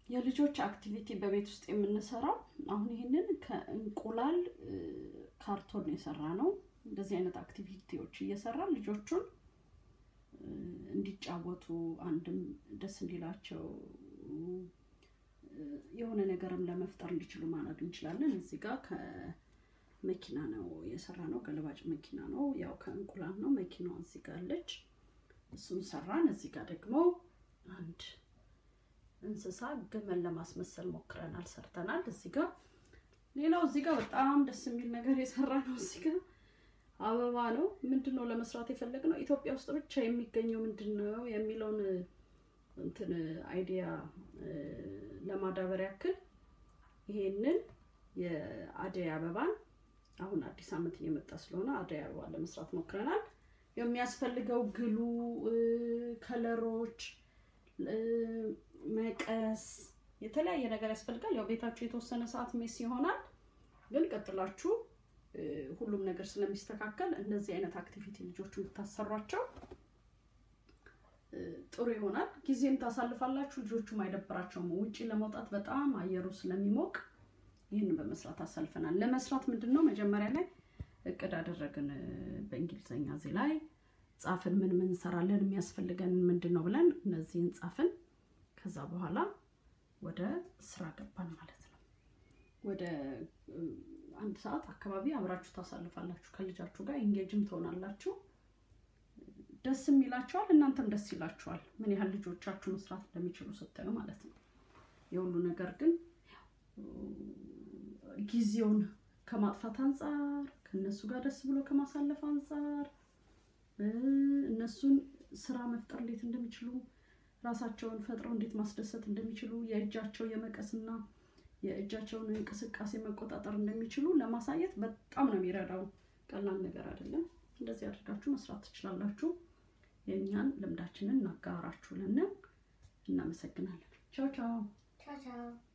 የልጆች አክቲቪቲ በቤት ውስጥ የምንሰራው አሁን ይህንን ከእንቁላል ካርቶን የሰራ ነው። እንደዚህ አይነት አክቲቪቲዎች እየሰራን ልጆቹን እንዲጫወቱ አንድም ደስ እንዲላቸው የሆነ ነገርም ለመፍጠር እንዲችሉ ማድረግ እንችላለን። እዚህ ጋር ከመኪና ነው የሰራ ነው፣ ገለባጭ መኪና ነው። ያው ከእንቁላል ነው። መኪናዋ እዚህ ጋር አለች፣ እሱን ሰራን። እዚህ ጋር ደግሞ አንድ እንስሳ ግመል ለማስመሰል ሞክረናል፣ ሰርተናል። እዚህ ጋር ሌላው እዚህ ጋር በጣም ደስ የሚል ነገር የሰራ ነው። እዚህ ጋር አበባ ነው። ምንድን ነው ለመስራት የፈለግነው ኢትዮጵያ ውስጥ ብቻ የሚገኘው ምንድን ነው የሚለውን እንትን አይዲያ ለማዳበር ያክል ይሄንን የአደይ አበባን አሁን አዲስ ዓመት እየመጣ ስለሆነ አደይ አበባ ለመስራት ሞክረናል። የሚያስፈልገው ግሉ፣ ከለሮች፣ መቀስ፣ የተለያየ ነገር ያስፈልጋል። ያው ቤታችሁ የተወሰነ ሰዓት ሜስ ይሆናል፣ ግን ቀጥላችሁ ሁሉም ነገር ስለሚስተካከል እነዚህ አይነት አክቲቪቲ ልጆቹ ብታሰሯቸው ጥሩ ይሆናል። ጊዜም ታሳልፋላችሁ፣ ልጆቹም አይደብራቸውም። ውጭ ለመውጣት በጣም አየሩ ስለሚሞቅ ይህን በመስራት አሳልፈናል። ለመስራት ምንድን ነው መጀመሪያ ላይ እቅድ አደረግን በእንግሊዝኛ እዚህ ላይ ጻፍን። ምን ምን እንሰራለን፣ የሚያስፈልገን ምንድን ነው ብለን እነዚህን ጻፍን። ከዛ በኋላ ወደ ስራ ገባን ማለት ነው። ወደ አንድ ሰዓት አካባቢ አብራችሁ ታሳልፋላችሁ ከልጃችሁ ጋር ኢንጌጅም ትሆናላችሁ። ደስም ይላቸዋል፣ እናንተም ደስ ይላችኋል። ምን ያህል ልጆቻችሁ መስራት እንደሚችሉ ስታዩ ማለት ነው። የሁሉ ነገር ግን ጊዜውን ከማጥፋት አንጻር ከእነሱ ጋር ደስ ብሎ ከማሳለፍ አንጻር እነሱን ስራ መፍጠር እንዴት እንደሚችሉ ራሳቸውን ፈጥረው እንዴት ማስደሰት እንደሚችሉ የእጃቸው የመቀስና የእጃቸውን እንቅስቃሴ መቆጣጠር እንደሚችሉ ለማሳየት በጣም ነው የሚረዳው። ቀላል ነገር አይደለም። እንደዚህ አድርጋችሁ መስራት ትችላላችሁ። የእኛን ልምዳችንን እናጋራችሁልን። እናመሰግናለን። ቻው ቻው። Ciao, ciao.